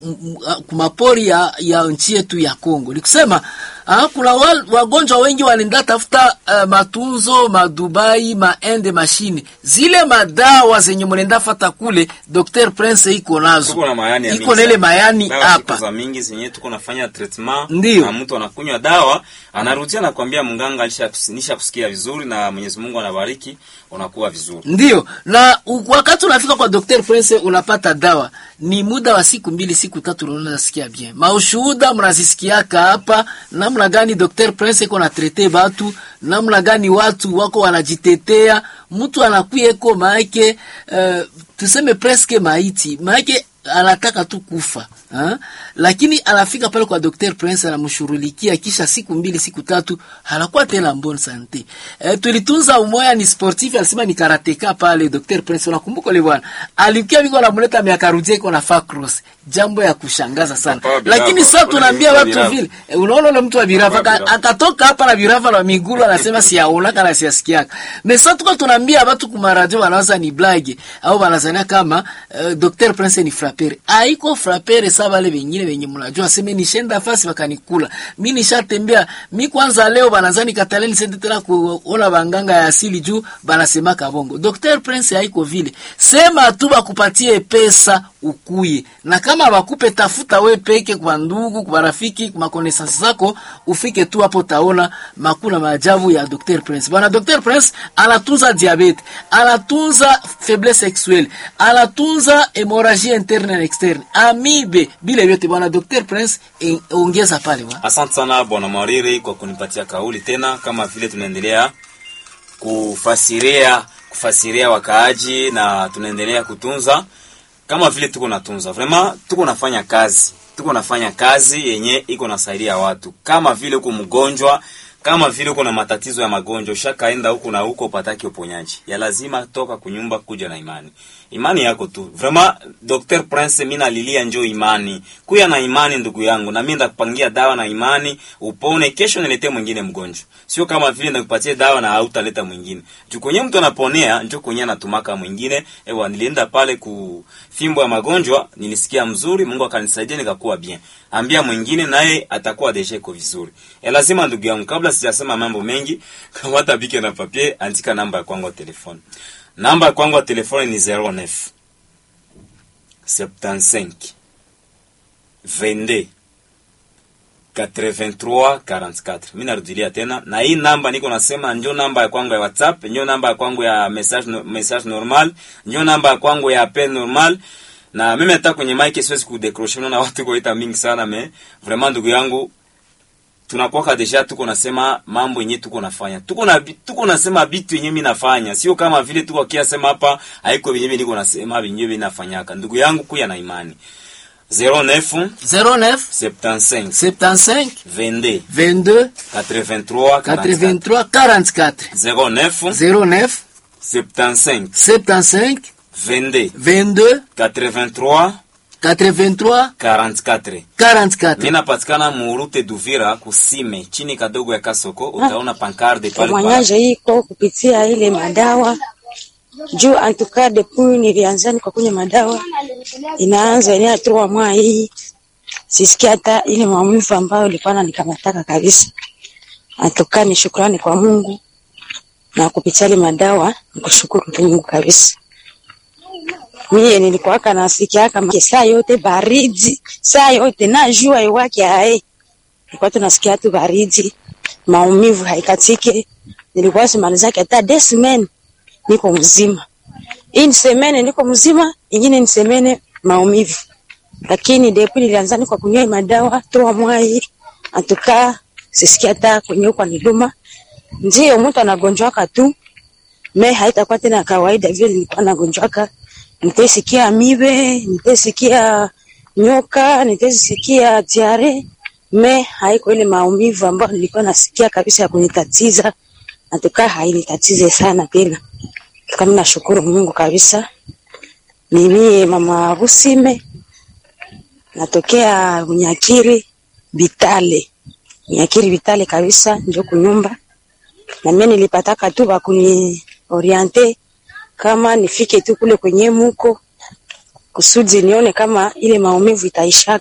kumapori ya, ya nchi yetu ya Kongo. Nikusema ah, kuna wal, wagonjwa wengi wanaenda tafuta uh, matunzo madubai maende mashine zile madawa zenye mnaenda fata kule, Dr Prince iko nazo, Tuko na mayani ya iko mingi nele sana. mayani Dawa siku hapa za mingi zenye tuko nafanya treatment Ndiyo. na mtu anakunywa dawa anarudia na kuambia mganga nisha kusikia vizuri na Mwenyezi Mungu anabariki unakuwa vizuri. Ndiyo, na u- wakati unafika kwa Dr. Prince unapata dawa ni muda wa siku mbili siku tatu, unaona nasikia bien. Maushuhuda mnazisikiaka hapa, namna gani Dr. Prince iko na trete batu, namna gani watu wako wanajitetea, mtu anakuya eko maake uh, tuseme preske maiti maake anataka tu kufa ha? Lakini anafika pale kwa Dr. Prince anamshurulikia, kisha siku mbili siku tatu anakuwa tena bon sante. E, tulitunza umoya ni sportif, alisema ni karateka pale Dr. Prince, unakumbuka ile bwana alikia biko anamleta miaka rudie iko na fa cross, jambo ya kushangaza sana. Papa wa Birava. Lakini sasa Ule tunaambia mtu wa watu Birava. vile e, unaona ule mtu wa Birava Papa wa aka- Birava. akatoka hapa na Birava na migulu anasema siyaonaka na siyasikiaka. Mais sasa tuko tunaambia watu kuma radio wanawaza ni blague au wanazania kama uh, Dr. Prince ni frapere. Haiko frapere sawa wale wengine wenye mnajua sema ni shenda fasi wakanikula. Mimi nishatembea, mi kwanza leo banazani kataleni sende tena kuona banganga ya asili juu banasema kabongo. Dr. Prince haiko vile. Sema tu bakupatie pesa ukuye. Na kama bakupe tafuta we peke kwa ndugu, kwa rafiki, kwa connaissance zako ufike tu hapo taona makuna maajabu ya Dr. Prince. Bwana Dr. Prince anatunza diabete, anatunza faiblesse sexuelle, anatunza hemorragie interne na externe, amibe, bile vyote bwana Dr. Prince eh, ongeza pale bwana. Asante sana bwana Mwariri kwa kunipatia kauli tena, kama vile tunaendelea kufasiria kufasiria wakaaji na tunaendelea kutunza kama vile tuko natunza vrema, tuko nafanya kazi, tuko nafanya kazi yenye iko nasaidia watu, kama vile uko mgonjwa, kama vile uko na matatizo ya magonjwa, ushakaenda huku na huko upataki uponyaji, ya lazima toka kunyumba kuja na imani, imani yako tu vrema. Dr Prince, mimi nalilia njoo imani, kuya na imani ndugu yangu, na mimi ndakupangia dawa na imani upone, kesho niletee mwingine mgonjwa, sio kama vile ndakupatie dawa na hautaleta mwingine. Juu kwenye mtu anaponea njo kwenye anatumaka mwingine. Ewa, nilienda pale ku fimbo ya magonjwa, nilisikia mzuri, Mungu akanisaidia nikakuwa bien. Ambia mwingine naye atakuwa deja iko vizuri. E, lazima ndugu yangu, kabla sijasema mambo mengi, kama hata bike na papier, andika namba ya kwangu ya telefone. Namba ya kwangu ya telefone ni 09 75 22 83 44. Mimi narudilia tena, na hii namba niko nasema ndio namba ya kwangu ya WhatsApp, ndio namba ya kwangu ya message no, message normal, ndio namba ya kwangu ya appel normal. Na mimi hata kwenye mic siwezi kudecroche, na watu kuita mingi sana me vraiment, ndugu yangu, tunakuwa deja tuko nasema mambo yenyewe tuko nafanya, tuko na tuko nasema vitu yenyewe mimi nafanya, sio kama vile tuko kia sema hapa haiko yenyewe niko nasema yenyewe mimi nafanyaka. Ndugu yangu, kuya na imani 09 09 75 75 22 22 83 83 44 09 09 75 75 22 22 83 83 44. 44 Mimi napatikana Murute Duvira kusime chini kadogo ya Kasoko, utaona pankarde pale kwa Mwanyaja iko kupitia ile madawa juu antuka depuis nilianzani kwa kunywa madawa inaanza ile atua mwa hii sisikia hata ile maumivu ambayo ilikuwa nanikamataka kabisa. Antuka ni shukrani kwa Mungu na kupitia ile madawa nikushukuru Mungu kabisa. Mie nilikuwaka nasikia kama saa yote baridi, saa yote na jua iwake ae. Nilikuwa tunasikia tu baridi, maumivu haikatike. Nilikuwa simalizake hata des semaines niko mzima. Hii ni semene niko mzima, ingine ni semene maumivu. Lakini depuis nilianza kwa kunywa madawa toa mwai atuka sisikia hata kwenye kwa niluma. Ndio mtu anagonjwaka tu. Me haitakuwa tena kawaida vile nilikuwa nagonjwaka. Nitasikia mibe, nitasikia nyoka, nitasikia diare. Me haiko ile maumivu ambayo nilikuwa nasikia kabisa ya kunitatiza. Atuka hainitatize sana tena. Kama nashukuru Mungu kabisa. Mimi mama Busime natokea Bunyakiri Bitale. Bunyakiri Bitale kabisa ndio kunyumba. Na mimi nilipataka tu bakuni oriente kama nifike tu kule kwenye muko kusudi nione kama ile maumivu itaisha